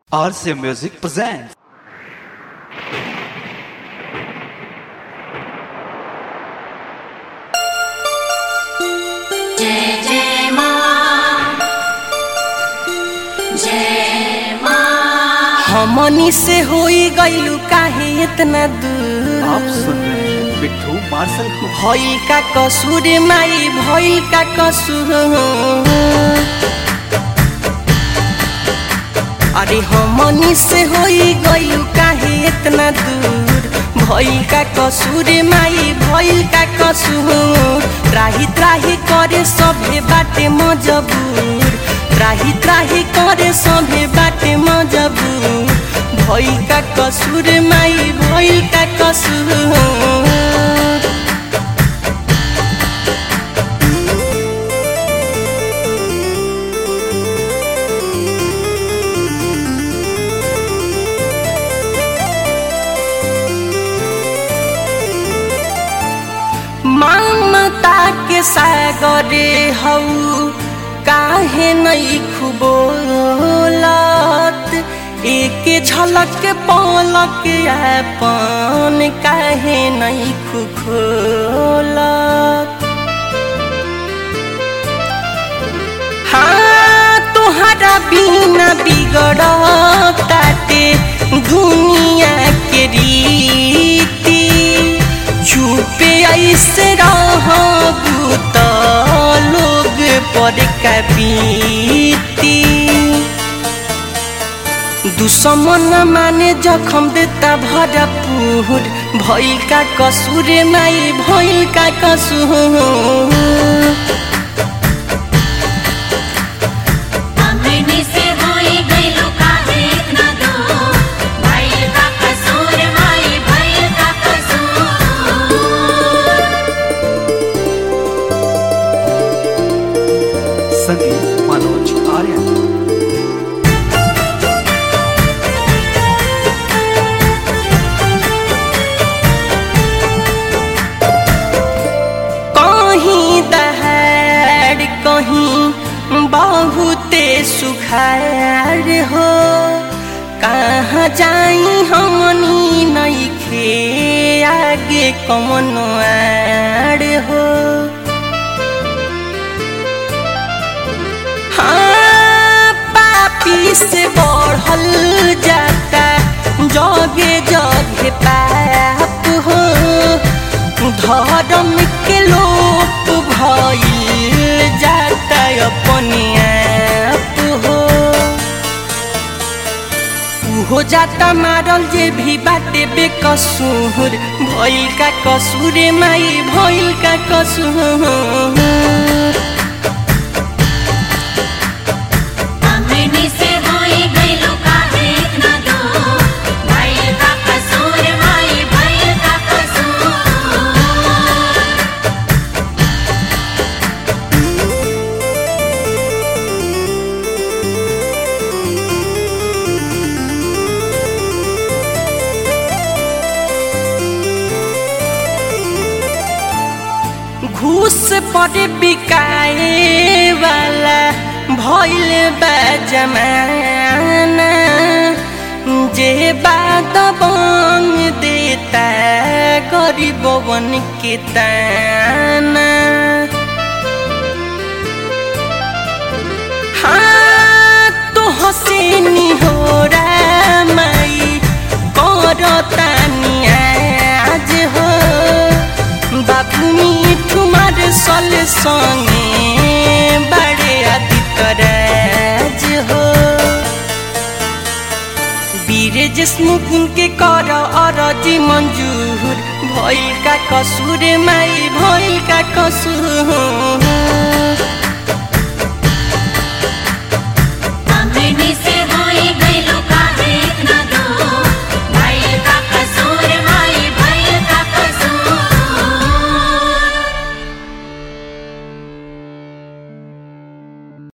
RCA Music presents. जय जय माँ जय माँ हमनी से होई गइलू काहे इतना दूर आप सुन रहे हैं बिट्टू मार्शल को भइल का कसूर माई भइल का कसूर अरे हमनी से होई गइलू काहे इतना दूर भइल का कसूर माई भइल का कसूर त्राही त्राही करे सभे बाटे मजबूर त्राही त्राही करे सभे बाटे मजबूर भइल का कसूर माई भइल का कसूर ममता के सागरे हौ काहे नहीं खुबोलत एक झलक पलक अपन काहे नहीं खुखोलत हाँ तोहरा बिना बिगड़ताटे दुनिया के रीति चुपे ऐसे रहबू त लोग पर कबीती दुश्मन माने जखम देता भरपूर भइल का कसूर माई भइल का कसूर हमनी से होई गइलू काहे इतना दूर भइल का कसूर माई भइल का कसूर संगीत मनोज आर्य कहीं दहाड़ कहीं बहुते सुखार हो कहाँ जाई हमनी नइखे आगे कौन आड़ हो हाँ पापी से बढ़ल जाता जगे जगे पाप हो धर्म के लोप भइल जाता अपने आप हो हो जाता मारल जे भी बाटे बेकसूर भइल का कसूर माई भइल का कसूर हमनी से होई गइलू काहे इतना दूर भइल का कसूर माई भइल का कसूर घूस पर बिकाए वाला भइल बा जमाना जे बात बंग देता गरीबवन के ताना हाँ तो हसीनी हो माई करतानी आज हो बाबू मिठू मार सल संगे बड़े आदित्य राज हो वीर जिस्मुख के कर अरजी मंजूर भइल का कसूर माई भइल का कसूर